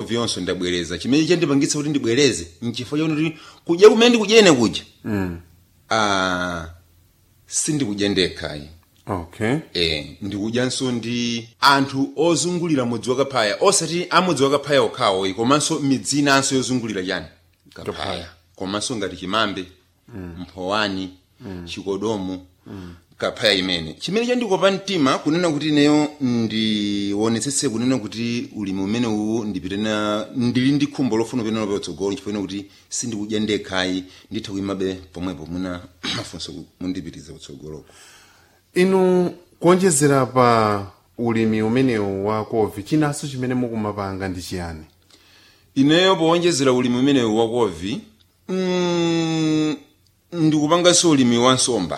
vyonso ndabwereza chimene chandipangitsa kuti ndibwereze nchifukwa chakuti kudya kumene ndikudyene kudya mm. ah, sindikudya ndekhayi okay e, ndikudyanso ndi anthu ozungulira mudzi wa kaphaya osati amudzi wa kaphaya okhawo komanso midzi inanso yozungulira chani kaphaya komanso ngati chimambe mphowani chikodomo kaphaya imene chimene chandikopa mtima kunena kuti ineyo ndionetsetse kunena kuti ulimi umene uwu ndipite na ndili ndi khumbo lofuna kupita napo patsogolo chifukwa kuti sindikudya ndekhayi nditha kuyimabe pomwepo muna mafunso mundipitiza kutsogoloko inu kuonjezera pa ulimi umenewu wa kovi chinanso chimene mukumapanga ndi chiyani ineyo powonjezera ulimi umenewu wa kovi mm, ndikupanganso ulimi wa nsomba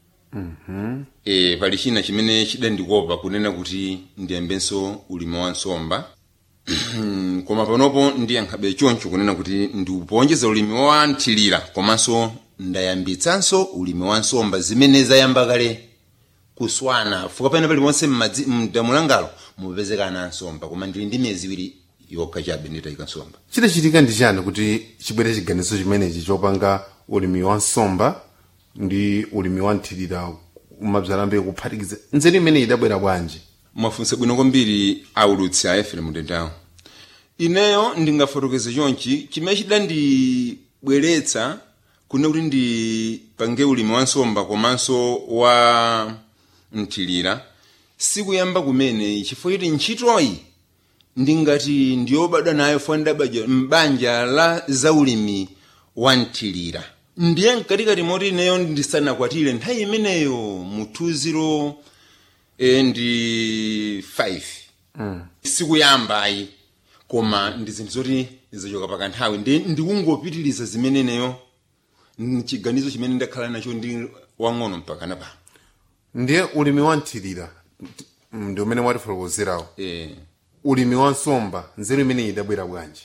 e, pali china chimene chidandikopa kunena kuti ndiyambenso ulimi wa nsomba koma panopo ndiyankhabe choncho kunena kuti ndikupowonjeza ulimi wa nthilira komanso ndayambitsanso ulimi wa nsomba zimene zayamba kale kuswana fuka pena paliponse m'madzi- mdamu langalo mupezeka ana nsomba koma ndili ndi miyezi iwiri yokha chabe nditayika nsomba chidachitika ndi chani kuti chibwere chiganizo chimenechi chopanga ulimi wa nsomba ndi ulimi wa nthilira umabzalambe kuphatikiza nzeru imene idabwera bwanji mwafunsa bwino kwambiri aulutsi a efrem dendawo ineyo ndingafotokoze chonchi chimene chidandibweretsa kunena kuti ndipange ulimi wa nsomba komanso wa nthilira sikuyamba kumene chifukwa choti ntchitoyi ndingati ndiyobadwa nayo fo ndabadwa m'banja la zaulimi wa nthilira ndiye mkatikati moti ineyo ndisanakwatire nthawi imeneyo mu 20 e, ndi 5 mm. sikuyambayi koma ndi zinthu zoti zachoka pakanthawi ndi ndikungopitiriza zimeneneyo chiganizo chimene ndakhala nacho ndi wang'ono mpaka napano ndiye ulimi wa nthilira ndi umene mwatifotokozerawo e. ulimi wa nsomba nzeru imene idabwera bwanji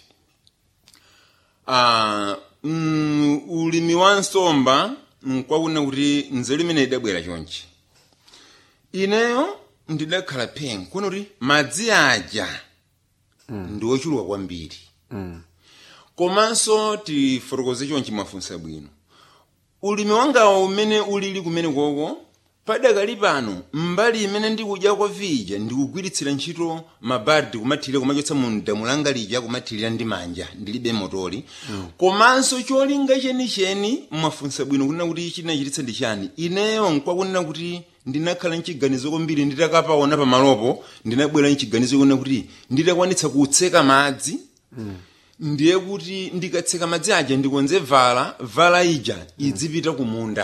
Ah, mm, ulimi wa nsomba nkwakunena kuti nzeru imene idabwera chonchi ineyo ndidakhala phengo kuona kuti madzi aja ndi ochuluka kwambiri komanso tifotokoze chonchi mwafunsa bwino ulimi wangawo umene ulili kumene koko padakali pano mbali imene ndikudyako vija ndikugwiritsira ntchito mabardi kumathirira kumachotsa mu damu langa lija kumathirira ndi manja ndilibe motoli komanso cholinga chenicheni mwafunsa bwino kunena kuti chinachititsa ndi chani ineyo nkwakunena kuti ndinakhala mchiganizo kwambiri nditakapaona pamalopo ndinabwera mchiganizo kunena kuti nditakwanitsa kutseka madzi ndiye kuti ndikatseka madzi aja ndikonze vala vala ija idzipita kumunda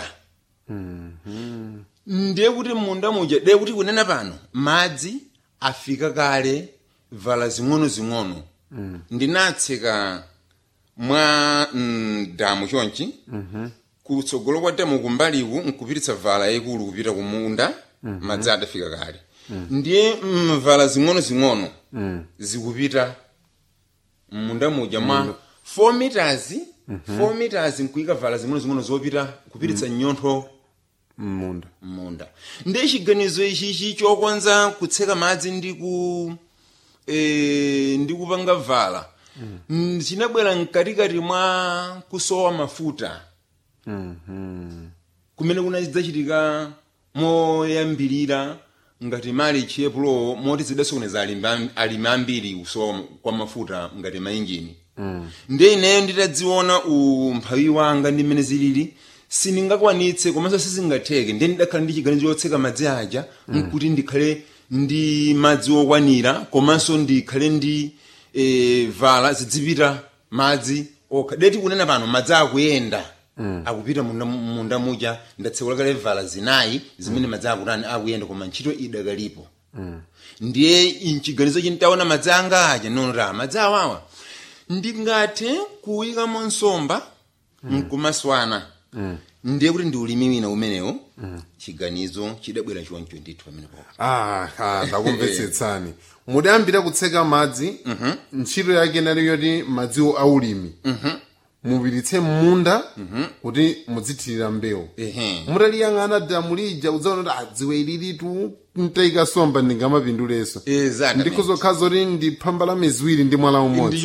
ndiye kuti munda muja ndiye kuti kunena pano madzi afika kale vala zing'ono-zing'ono ndinatseka mwa mm, damu chonchi kutsogolo kwa damu kumbaliku nkupititsa vala yayikulu kupita kumunda madzi adafika kale ndiye mm, vala zing'ono-zing'ono zikupita munda muja mwa 4 meters 4 meters nkuyika vala zing'ono-zing'ono zopita kupititsa nyontho mmunda munda ndiye chiganizo ichichi chokonza kutseka madzi ndi ku e, ndi kupanga vala mm. chinabwera mkatikati mwa kusowa mafuta kumene kunadzachitika moyambirira ngati mali chiepulo moti zidasokoneza alimi alimi ambiri kusowa kwa mafuta ngati mainjini mm. ndiye ineyo nditadziona umphawi wanga ndi mmene zilili sindingakwanitse komanso sizingatheke ndiye ndidakhala ndi chiganizo chotseka madzi aja nkuti ndikhale ndi madzi okwanira komanso ndikhale ndi e, vala zidzipita madzi okha deti kunena pano madzi akuyenda akupita munda, munda muja ndatsekula kale vala zinayi zimene madzi akutani akuyenda koma ntchito idakalipo ndiye mchiganizo chintaona madzi anga aja nonra madzi awawa ndingathe kuyikamo nsomba nkumaswana ndiye kuti ndi ulimi wina umenewo chiganizo chidabwera choncho ndithu pamenepo ah, ah, ndakumvetsetsani mudayambira kutseka madzi ntchito yake inali yoti madziwo aulimi mupiritse mmunda kuti mudzithirira mbewu ehe mutaliyang'ana damu lija udzaona kuti adziwe ililitu ntayika somba ndingamapindulenso exactly ndikuzokhala zoti ndi phamba la miziwiri ndi mwala umodzi